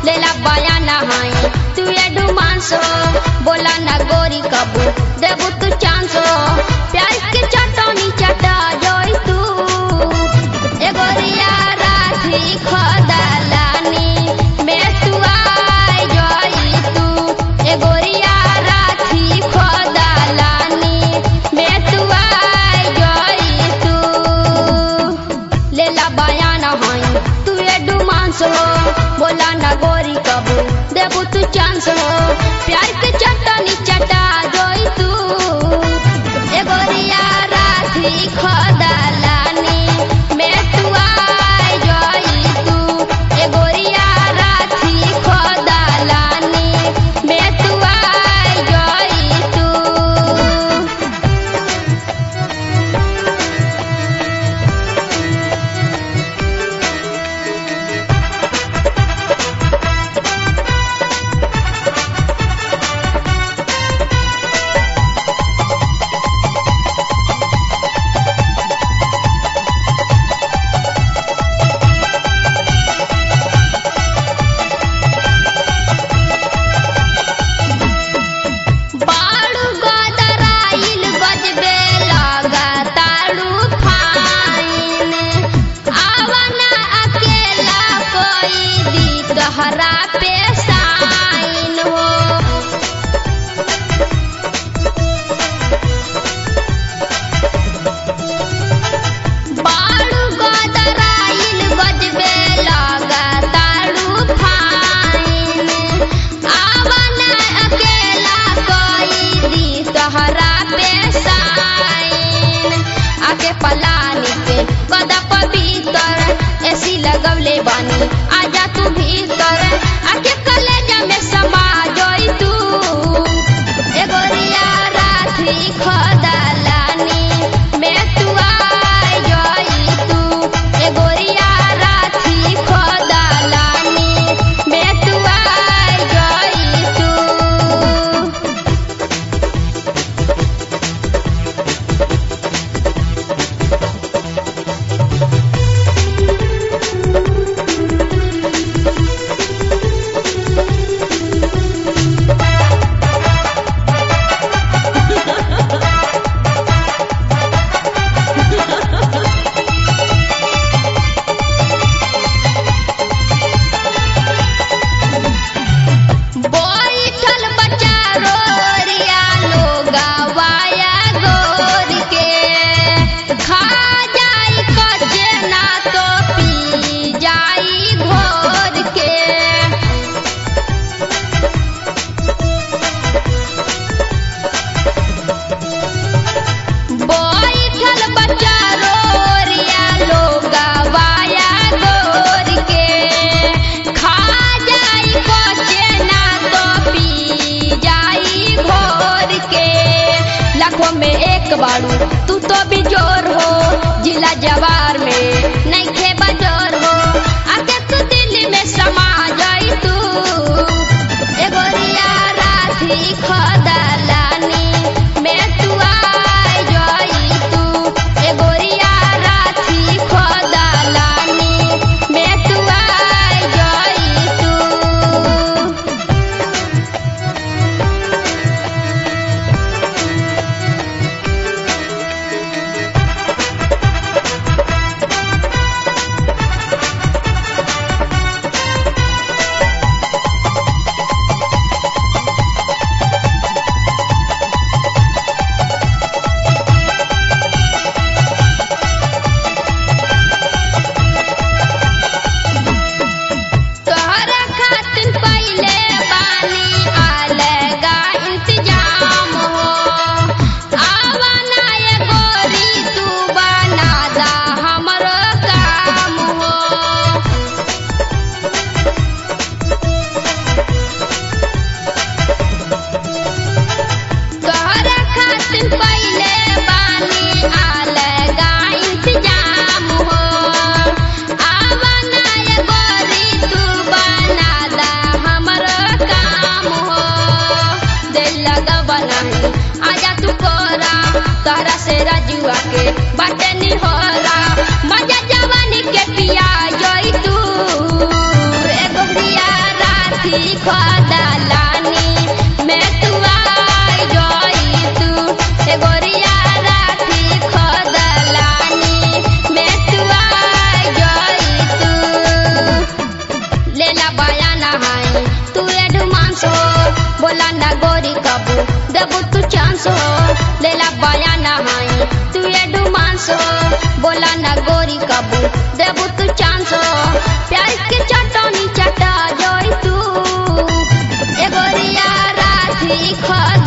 लेला बयाना हाई तू एडवांस हो बोला ना गोरी कबू देबू तू चांस हो प्यार के चटनी चटा जोई तू ए गोरिया राखी खदलानी में तू आई जोई तू ए गोरिया राखी खदलानी में तू आई जोई तू लेला बयाना हाई तू एडवांस हो बोला ना गोरी कबू देबू तू चांस हो प्यार के चटनी चटा जोई तू ए गोरिया राखी खदलानी में तू आई जोई तू ए गोरिया राखी खदलानी में तू आई जोई तू बाड़ू गदराइल गजबे लगातारू फाइन आवना अकेला कोई दी तहरा पे साइन हो बाड़ू गदराइल गजबे लगातारू फाइन आवना अकेला कोई दी तहरा पे साइन आके पलानी के कदा पवित्र ऐसी लगवले बानी आजा तू भीतर आके कलेजा में समा जोई तू ए गोरिया राखी खदलानी में तू आई जोई तू ए गोरिया राखी खदलानी में तू आई जोई तू बैठल बच्चा रोरिया लोगावाया गोर के खा जाई कच्चे ना तो पी जाई घोर के बैठल बच्चा रोरिया लोगावाया गोर के खा जाई बच्चे ना तो पी जाई घोर के लाखों में एक बारू तू तो भी जोर हो जिला जवार में नहीं खे बजोर हो आके तू दिल्ली में समा जाई तू ए गोरिया राखी खदलानी में तू आई जोई तू ए गोरिया राखी खदलानी में तू आई जोई तू तोहरा खातिर पहिले बानी अलगा इंतजाम हो आवाना ये गोरी तू बना दा हमरो काम हो तोहरा खातिर पहिले बानी अलगा इंतजाम हो आवना ये गोरी तू बना दा हमरो काम हो दिल लगवा नहीं आजा तू कोरा तोहरा से रजुआ के बाटे निहोरा मजा जवानी के पिया जोई तू ए गोरिया रा देबू तू चांस हो लेला बाया नहाई तू एडवांस हो बोला ना गोरी कबू देबू तू चांस हो प्यार के चटनी चटा जोई तू ए गोरिया राधी खद